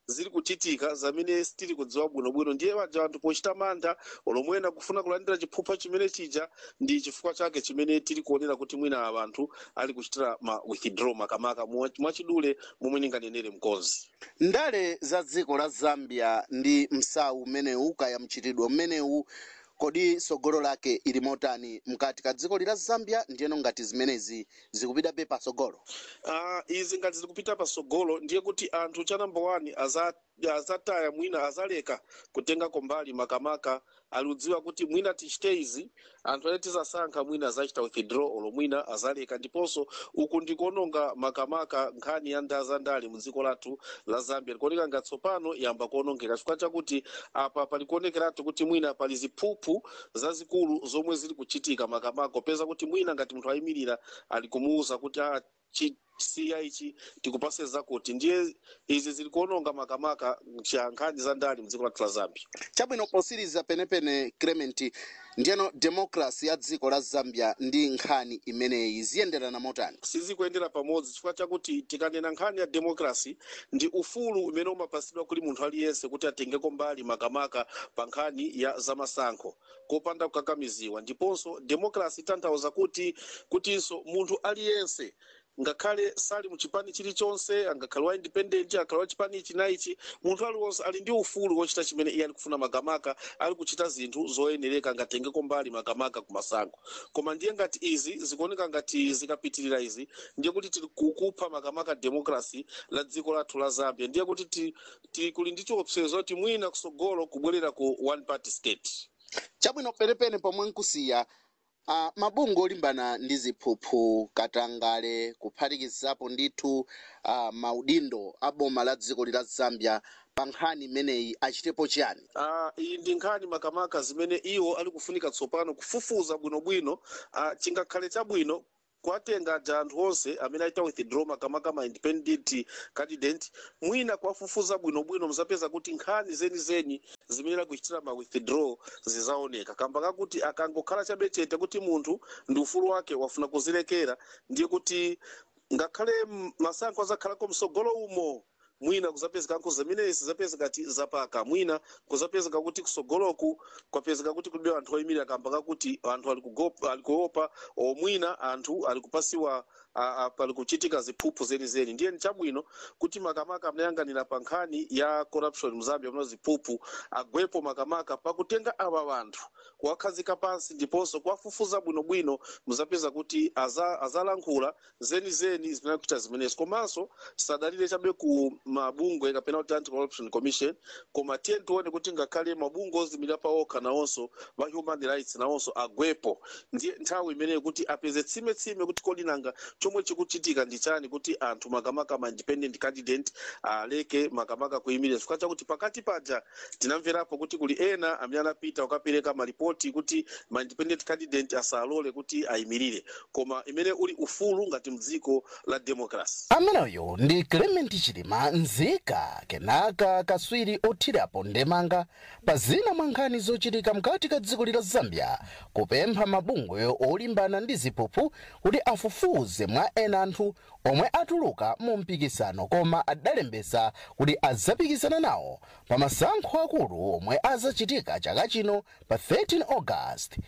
zili kuchitika zamene sitili kudziwa bwinobwino ndiye paja anthu pochita mantha olomwena kufuna kulandira chiphupha chimene chija ndi chifukwa chake chimene tili kuonera kuti mwina ava anthu ali kuchitira ma withdraw makamaka mwa- mwachidule momwe ndinganenere mkonzi ndale za dziko la zambia ndi msawu umenewu kaya mchitidwe umenewu kodi sogolo lake ili motani mkati ka dziko lila zambia ndiyeno ngati zimenezi zikupitabe pasogolo uh, izi ngati zikupita pasogolo ndiye kuti anthu cha number one aza azataya mwina azaleka kutenga kombali makamaka aliudziwa kuti mwina tichite izi anthu ane tizasankha mwina azachita withdraw olo mwina azaleka ndiponso uku ndikuononga makamaka nkhani ya ndaa za ndale mu dziko lathu la zambia likuoneka ngati tsopano yamba kuonongeka chifukwa chakuti apa palikuonekeratu kuti mwina pali ziphuphu zazikulu zomwe zili kuchitika makamaka popeza kuti mwina ngati munthu ayimirira ali kumuwuza kuti ah, chi siya ichi tikupase zakuti ndiye izi zili kuononga makamaka cha nkhani za ndale mu dziko lathu la zambia chabwino posiriza penepene clement ndiyeno demokrasi ya dziko la zambia ndi nkhani imeneyi ziyenderana motani sizikuyendera pamodzi chifukwa chakuti tikanena nkhani ya demokrasi ndi ufulu umene umapasidwa kuli munthu aliyense kuti atengeko mbali makamaka pa nkhani ya zamasankho kopanda kukakamiziwa ndiponso demokrasi itanthauza kuti kutinso munthu aliyense ngakhale sali muchipani chilichonse angakhale wa independent akhale wa chipani ichi na ichi munthu aliwonse ali ndi ufulu wochita chimene iye ali kufuna makamaka ali kuchita zinthu zoyenereka ngatengeko mbali makamaka kumasankho koma ndiye ngati izi zikuoneka ngati zikapitirira izi ndiye kuti tili kukupha makamaka demokrasi la dziko lathu la zambia ndiye kuti ti- tili kuli ndi chiopsezo kuti mwina kusogolo kubwerera ku one party state chabwino penepene pomwe nkusiya uh, mabungwe olimbana ndi ziphuphu katangale kuphatikizapo ndithu uh, maudindo a boma la dziko lila zambia pa nkhani imeneyi achitepo chiyani Ah, iyi ndi nkhani makamaka zimene iwo ali kufunika tsopano kufufuza bwinobwino ah, chingakhale chabwino kuwatenga aja anthu onse amene aita withdraw makamaka ma independent candidate mwina kuwafufuza bwinobwino muzapeza kuti nkhani zenizeni zimene akuchitira ma withdraw zizaoneka kamba kakuti akangokhala chabe chete kuti munthu ndi ufulu wake wafuna kuzilekera ndiye kuti ngakhale m- masankho azakhalako msogolo umo mwina kuzapezeka zimenezi zapezeka ti zapaka mwina kuzapezeka kuti kusogoloku kwapezeka kuti kulibe anthu oyimirira kamba kakuti anthu ali kugopa- ali kuopa o mwina anthu ali kupasiwa a- a- pali kuchitika ziphuphu zenizeni ndiye ni chabwino kuti makamaka amnayang'anira pa nkhani ya corruption mzambia mno ziphuphu agwepo makamaka pakutenga ava vanthu kuwakhazika pansi ndiponso kuwafufuza bwinobwino muzapeza kuti aza- azalankhula zenizeni zimene kuchita zimenezi komanso tisadalire chabe ku mabungwe kapena kuti anti corruption commission koma tiye tione kuti ngakhale mabungwe ozimirira pa okha nawonso va human rights nawonso agwepo ndiye nthawi imeneyo kuti apeze tsime-tsime kuti kodi nanga chomwe chikuchitika ndi chani kuti anthu makamaka ma independent candidate aleke makamaka kuyimirira chifukwa chakuti pakati paja tinamverapo kuti kuli ena amene anapita kukapereka maripoti kuti ma independent candidate asalole kuti ayimirire koma imene uli ufulu ngati mdziko la democracy ameneyo ndi clement chilima nzika kenaka kaswiri othirapo ndemanga pa zina mwa nkhani zochitika mkati ka dziko lila zambia kupempha mabungwe olimbana ndi ziphuphu kuti afufuze mwa ena anthu omwe atuluka mu mpikisano koma adalembesa kuti adzapikisana nawo pa masankho akulu omwe azachitika chaka chino pa 13 august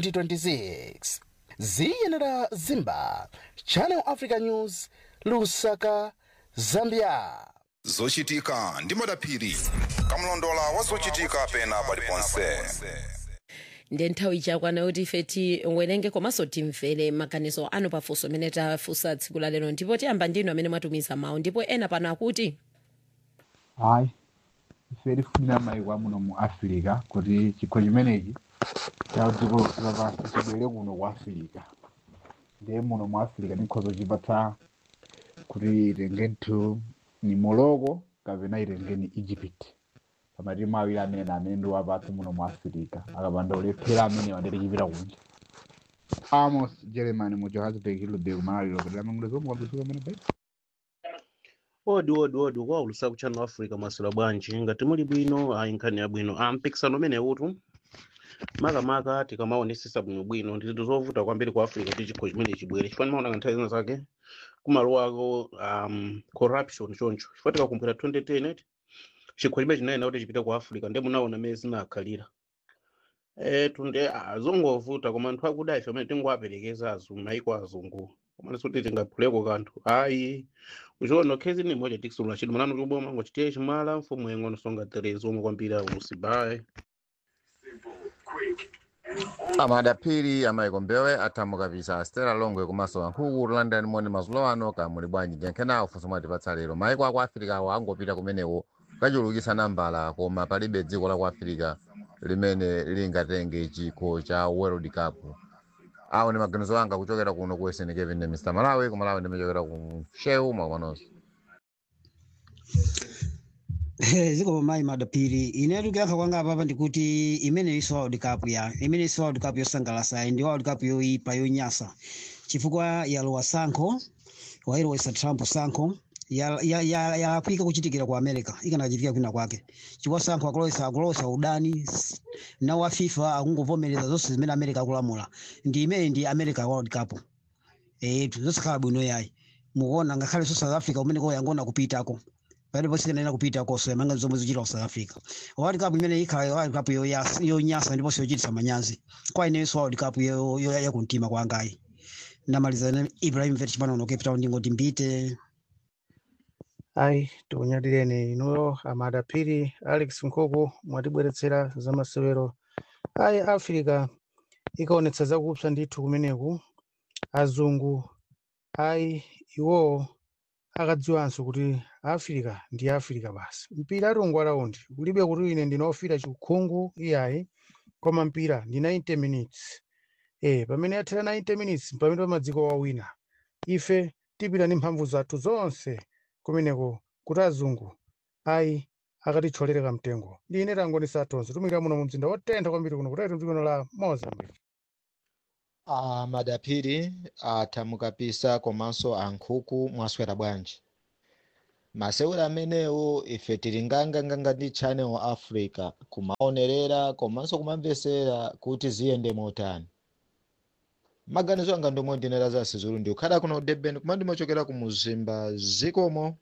2026 ziyenera zimba channel africa news lusaka zambia zochitika ndi madaphiri kamlondola wa zochitika pena paliponse ndiye nthawi chakwana kuti ife tiwerenge komanso timvere maganizo anu pafunso amene tafunsa tsiku la lero ndipo tiyamba ndinu amene mwatumiza mawu ndipo ena pano akuti hayi ife tifunira maiko amuno mu africa kuti chikho chimenechi cha dziko lapansi chibwere kuno ku africa ndiye muno mu africa ndikhoza chipatsa kuti itengenthu ni morocco kapena itengeni egypt pamatimu awiri amene amene ndi wapatsi muno mu africa akapanda ulephera amene wandere chipita kunja amos germany mu johannesburg hilode kumalaliro kuti lamangula zomwe kwambisuka amene bai odi odi odi kwaulusa ku channel africa mwasula bwanji ngati muli bwino ayi nkhani yabwino ah, mpikisano umene utu makamaka tikamaonesesa bwinobwino ndithu zovuta kwambiri ku africa kuti chikho chimene chibwere chifani maona nthawi zina zake kumalo ako um, corruption choncho chifukwa tikakumbukira 2010 eti chikho chimene chinayena kuti chipite ku africa ndi munaona mmene zinakhalira eh tunde azongovuta koma anthu akuda ife amene tingowaperekeza azu maiko azungu komana kuti tingaphuleko kanthu ayi uchiona khezi ni moja tikisulula chidwi manano choboma ngochitiye chimala mfumu yeng'ono songa terezi omwe kwambiri ausibaye amadapiri amaiko mbewe athamu kapisa stela longwe komanso wankhuku london moni mazulo ano kamuli bwanji jenkhenawo funso mwatipatsa lero maiko aku africa awo angopita kumeneko kukachulukitsa nambala koma palibe dziko la ku africa limene lingatenge chikho cha world cup awo ndi maganizo anga kuchokera kuno ku sn kevin ndi mr malawi ku malawi ndimachokera ku shehu mwakomanonso ziko mayi madapiri ine tikuyankha kwanga apapa ndikuti imene iso world cup ya imene iso world cup yosangalatsa ndi world cup yoyipa yonyasa chifukwa yalowa sankho wailowesa trump sankho yalakwika ya, ya, ya kuchitikira ku america ikanachitika kwina kwake chifukwa sankho akulowesa akulowesa udani s- nawo wa fifa akungovomereza zonse zimene america akulamula ndi imene ndi america world cup etu zosakhala bwino yayi mukuona ngakhale so south africa umene koyangona kupitako palipo sikanena kupitako so yamanga zomwe zichita ku south africa world cup imene ikhala world cup yoyas- yonyasa ndiponso yochititsa manyazi kwa inenso world cup yo- yo- yakumtima kwangayi ndamaliza ne ibrahim vet chipanono cape town ndingoti mbite ayi tikunyadireni inuyo amadapiri alex nkhuku mwatibweretsera zamasewero ayi africa ikaonetsa zakupsa ndithu kumeneku azungu ayi iwowo akadziwanso kuti africa ndi africa basi mpira atungwa raundi kulibe kuti ine ndinofira chikhungu iyayi koma mpira ndi 90 minutes eh pamene yathera 90 minutes pamene pamadziko wawina ife tipita ndi mphamvu zathu zonse kumeneko kuti azungu ayi akatitcholere kamtengo ndine tangoni satonse tumikira muno mu mzinda wotentha kwambiri kuno kutete mdzikono la mozambique a madapiri athamu kapisa komanso ankhuku mwaswera bwanji masewero amenewo ife tili nganganganga ndi channel africa kumaonerera komanso kumamvesera kuti ziyende motani maganizo anga ndomwe ndinera za sizulu ndi ukhala kuno durban koma ndimachokera ku muzimba zikomo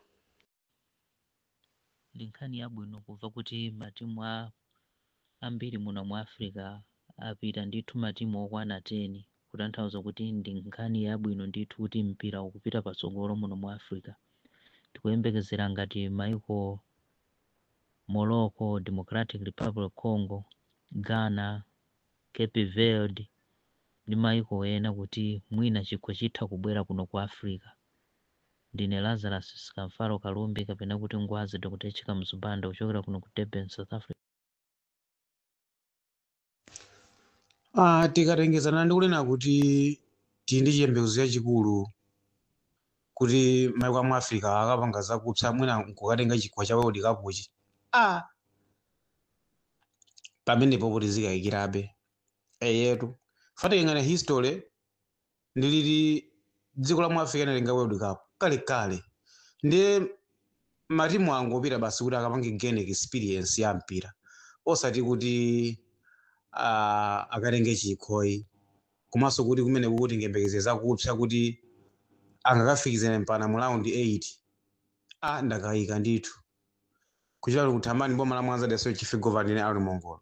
ndi nkhani yabwino kumva kuti matimu a ambiri muno mu africa apita ndithu matimu okwana 10 kutanthauza kuti ndi nkhani yabwino ndithu kuti mpira ukupita patsogolo muno mu africa tikuyembekezera ngati maiko morocco democratic republic congo ghana cape verde ndi maiko ena kuti mwina chikho chitha kubwera kuno ku africa ndine lazarus skamfaro kalumbi kapena kuti ngwazi dr chika mzubanda kuchokera kuno ku durban south africa Ah, tikatengezana ndi kunena kuti tili ndi chiyembekezo chachikulu kuti maiko amu africa akapanga zakupsa mwina nkukatenga chikho cha world cup chi ah pamenepo kuti zikayikirabe eyetu fatikengana history ndiliti dziko la mu africa linatenga world cup kale kale ndiye matimu angopita basi kuti akapange gain experience ya mpira osati kuti uh, akatenge chikhoyi komanso kuti kumene kuti ngembekeze zakupsa kuti angakafikizane mpana mu raundi 8 a ndakayika ndithu kuchita kuthamani boma la mwanza daso chifigovani ne ali mongolo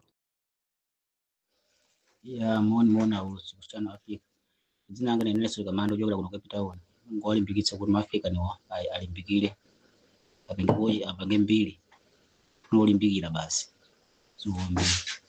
ya moni mona usi kusichana Afrika dzina langa ni Nelson Kamando kuchokera kuno Cape Town ngo alimbikitsa kuti maafrika niwo ali- alimbikire apange boyi apange mbiri nolimbikira basi ziwombe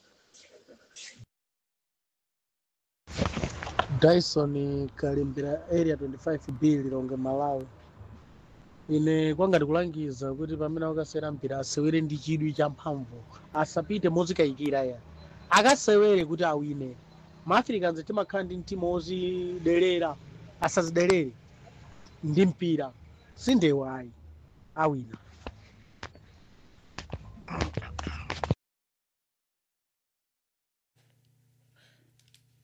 dyson kalembera area 25 b lilonge malawi ine kwanga ndikulangiza kuti pamene akasewera mpira asewere ndi chidwi cha mphamvu asapite mozikayikira ya akasewere kuti awine maafricans timakhala ndi mtima wozidelera asazidelere ndi mpira sindewo ayi awina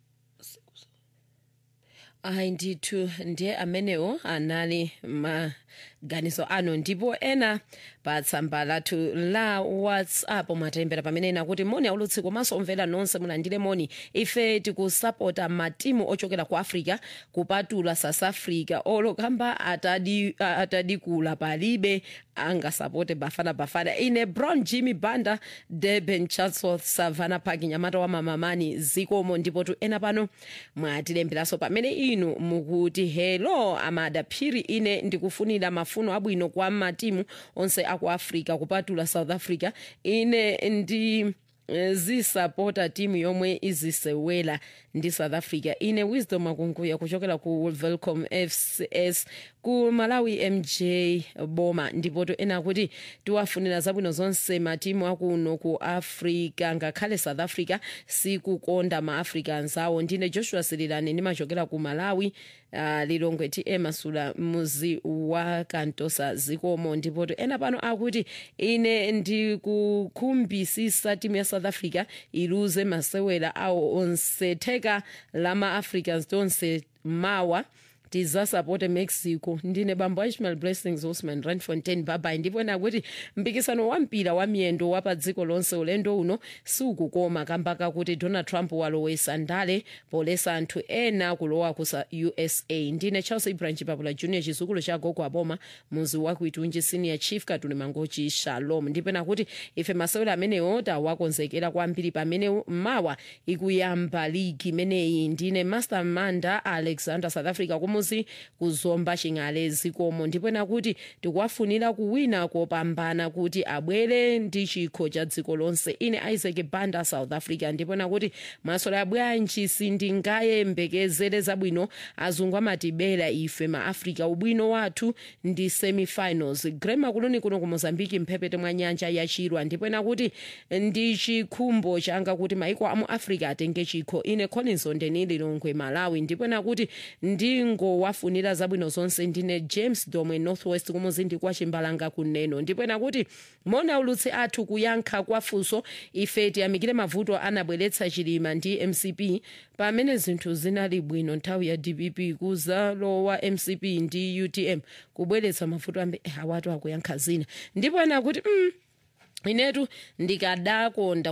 ayi ndithu ndiye amenewo anali ma maganizo anu ndipo ena pa tsamba lathu la whatsapp mwatilembera pamene ena kuti moni aulutsi komanso omvera nonse mulandire moni ife tikusapota matimu ochokera ku africa kupatula south africa olokamba atadi, a- atadikula palibe angasapote bafana bafana ine brown jimmy banda durban chatsworth savannah park nyamata wa mamamani zikomo ndipo tu ena pano mwatilemberanso pamene inu mukuti hello amada phiri ine ndikufunira mafuno abwino kwa matimu onse aku africa kupatula south africa ine ndi eh, zisapota timu yomwe izisewela ndi south africa ine wisdom akunguya kuchokera ku velcom fcs ku malawi mj boma ndipo to ena kuti tiwafunira zabwino zonse matimu akuno ku africa ngakhale south africa sikukonda maafrica anzawo ndine joshua sirilani ndimachokera ku malawi uh, lilongwe tm masula muzi wa kantosa zikomo ndipo to ena pano akuti ine ndikukhumbisisa timu ya south africa iluze masewera awo onse theka la ma-africans tonse mawa tizasapote mexico ndine bambo a ishmael blessings osman randfontein babai ndipo ena kuti mpikisano wa mpira wa miyendo wa pa dziko lonse ulendo uno sukukoma kamba kakuti donald trump walowesa ndale polesa anthu ena kulowa ku usa ndine charles ibrahim chipapula junior chizukulu cha gogo aboma muzi wa kuitunji senior chief katuli mangochi shalom ndipo ena kuti ife masewera amenewo tawakonzekera kwambiri pamene mawa ikuyamba ligi imeneyi ndine master manda alexander south africa kumuzi kuzomba ching'ale zikomo ndipo ena kuti tikuwafunira kuwina kopambana kuti abwere ndi chikho cha dziko lonse ine isaac banda south africa ndipo ena kuti masola bwanji sindingayembekezere zabwino azungu amatibera ife maafrica ubwino wathu ndi semifinals grema kuloni kuno ku mozambiki mphepete mwa nyanja ya chirwa ndipo ena kuti ndi chikhumbo changa kuti maiko amu africa atenge chikho ine collins ondeni lilongwe malawi ndipo ena kuti ndingowafunira zabwino zonse ndine james domwe northwest kumuzindi kwa chimbalanga kuneno ndipo ena kuti mona ulutsi athu kuyankha kwa funso ife tiyamikire mavuto anabweretsa chilima ndi mcp pamene zinthu zinali bwino nthawi ya dpp kuzalowa mcp ndi utm kubweretsa mavuto ambe awatu akuyankha zina ndipo ena kuti mm, inetu ndikadakonda